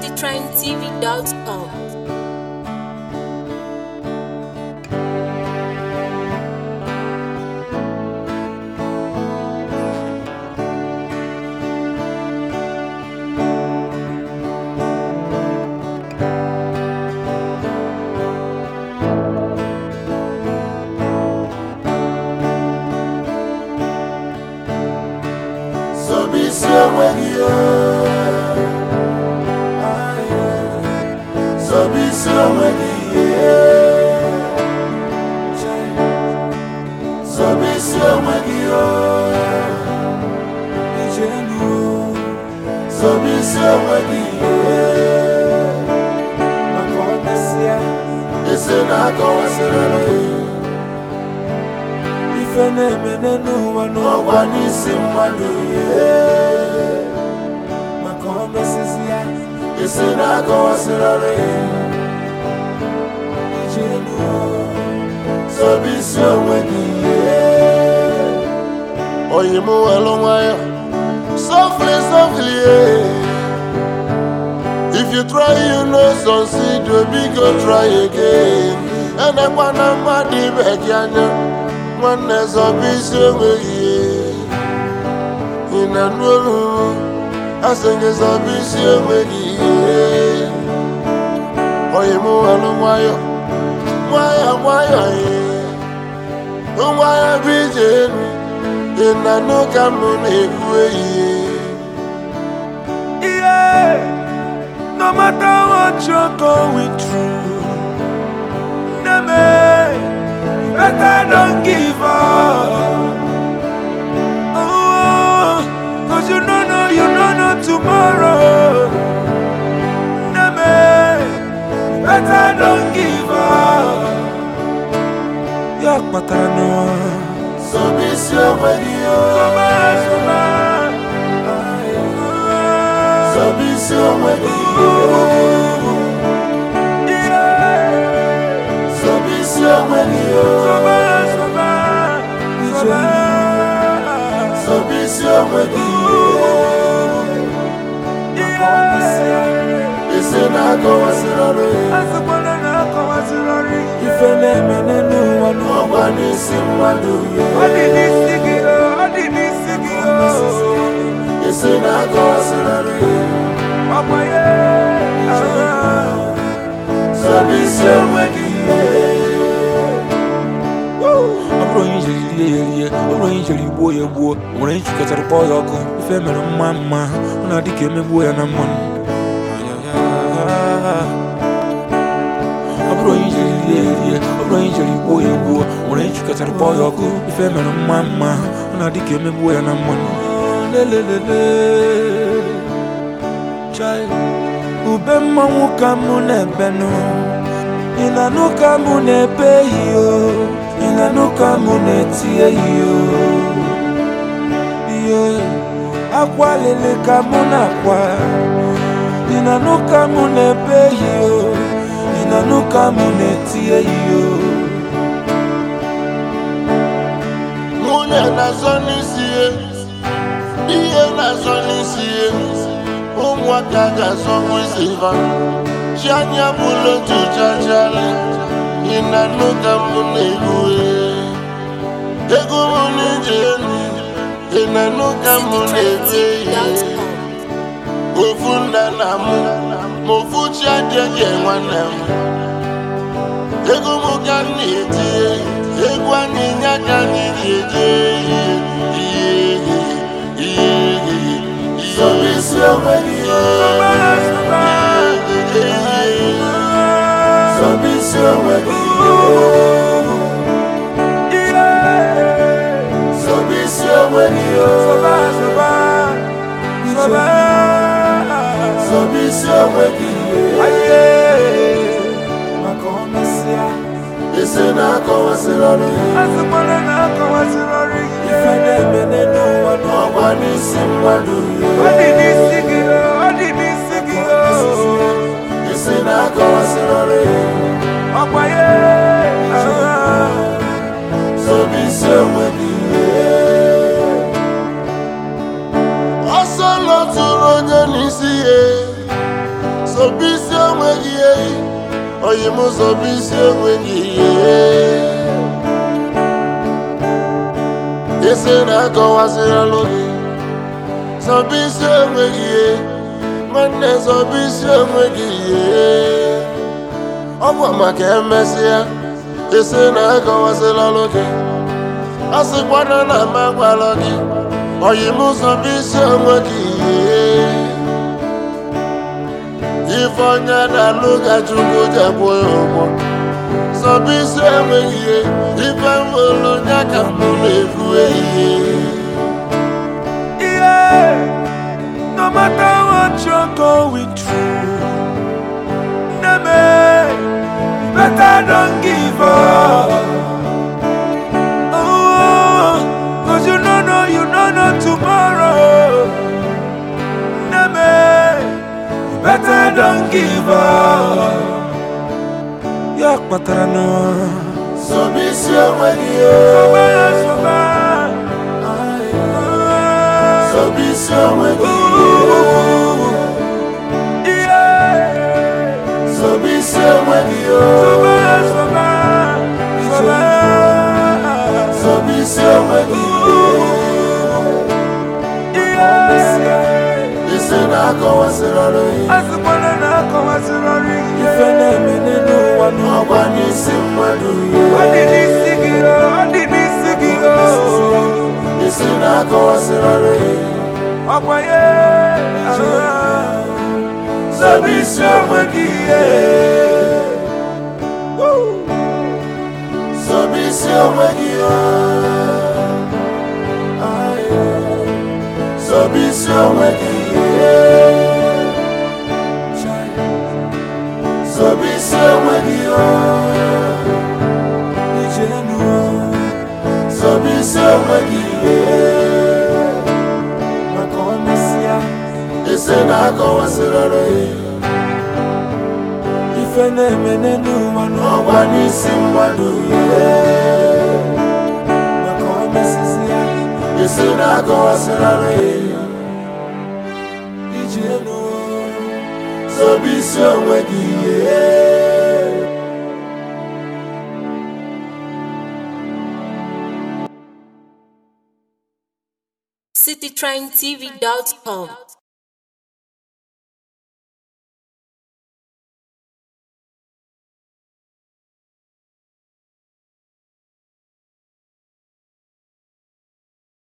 citytrendtv.com. Zọbisi onwe gị Zọbisi onwe gị Zọbisi onwe gị Zọbisi onwe gị Maka ọ mesịa Ese na-akọwasịrị ife na-eme n'ụwa n'ọgwa n'isi mmadụ ihe maka ọ mesịsị ya isi na-akọwasịrịrị ije elu zọbisi onwe gị ihe oyi m welu nwayọ softly softly eh. if you try you no succeed you biko try again enekwana mmadụ ibe gị anya nwanne zọbisi onwe gị ihe ị na-anụ olu asị gị zọbisi onwe gị ihe oyi m welu nwayọ nwayọ nwayọ ee. nwayọ bụ ije elu ị na-anụ ka m na-ekwu ehihie Yeah, no matter what you're going through, Neme, better don't give up. Oh, cause you don't know, you don't know tomorrow. Neme, better don't give up. Yak patano, zọbisi onwe gị o. soba, soba. zọbisi onwe gị zọbisi onwe gị o. zọbisi onwe gị isi na-akọwasịrịrị Ife na-eme n'ụwa n'ụwa ọgwa n'isi mmadụ Ọ dị ihe n'isi gị o, ọ dị n'isi gị o isi na-akọwasịrịrị Ọkwa ya zọbisi onwe gị ọ bụrụ onye ijeri lie ya erie ọ bụrụ onye ijeri gbuo ya gbuo o nwere onye chịkọtara kpọọ ya ọkụ ife mere mma mma ọ na-adị ka emegbuo ya na mmanụ ọ bụrụ onye ijeri lie ya erie ọ bụrụ onye ijeri gbuo ya gbuo o nwere onye chịkọtara kpọọ ya ọkụ ife mere mma mma ọ na-adị ka emegbuo ya na mmanụ lelelele chai ube mmanwụ ka mụ na-ebenụ ị na-anụ ka mụ na-ebe iyo ị na-anụ ka mụ na-eti iyo ihe akwa lele ka mụ na-akwa ị na-anụ ka mụ na-ebe iyo ị na-anụ ka mụ na-eti iyo nwunye na-azọ n'isi ya ihe na-azọ n'isi ya ụmụaka ga-azọkwa isi ha chi anya bụla otu chachara ị na-anụ ka m na-egwu ego m na-eji elu ị na-anụ ka m na-ebe ihe citytrendtv.com. ofu nna na mụ ma ofu chi adịghị nwanne m ego m ka m na-etinye egwu anyị nye aka anyị ji eje ihe ihe ihe ihe zọbisi onwe gị zọbisi onwe gị zọbisi onwe gị zọbisi onwe gị maka ọ mesịa isi na-akọwasịrị ife na-eme n'ụwa n'ụwa ọgwa n'isi mmadụ Ọ dị n'isi gị o, ọ dị n'isi gị o. isi na-akọwasịrị Ọkwa ya zọbisi onwe gị ọsọ lọtụrụ onye n'isi ya enweghị ehi oyi m zọba isi enweghị ihe isi na-akọwasịrịlụ gị zọba isi enweghị ihe nwanne zọba isi enweghị ihe ọ bụ maka emesịa isi na-akọwasịrịlụ gị a sịkwana na m agwala gị oyi m zọba isi enweghị ihe ife onye na-alụ ka chukwu jekwu ya ụgwọ zọba isi enweghị ihe ife mụrụ ya ka mụ na-ekwu ehihie Yeah, no matter what you're going through, Neme, better don't give up. Oh, cause you don't know, you don't know tomorrow. Neme, better don't give up. Ya patrano, zọba isi enweghị ihe sobaya, sobaya. zọba isi enweghị ihe Yeah. zọba isi enweghị ihe Sobaya, sobaya, sobaya. zọba isi enweghị ihe isi na-akọwasịrịlụ ihe Asịkwana na akọwasịrị ọrụ ike. Ife na-eme n'ụwa n'ụwa. ọgwa n'isi mmadụ Ọ dị ihe n'isi gị o, ọ dị n'isi gị o. isi na-akọwasịrịlụ ihe Ọkwa ya ah. zọba isi enweghị ihe zọba isi enweghị ihe zọba isi enweghị ihe zọba isi enweghị ihe Ije enu o. zọba isi enweghị ihe Maka o mesịa, isi na-akọwasịrịlụ ihe ife na-eme n'ụwa n'ụwa. ọgwa n'isi mmadụ ihe Maka o mesịsịa, isi na-akọwasịrịlụ ihe ije enu o. zọba isi enweghị ihe citytrendtv.com.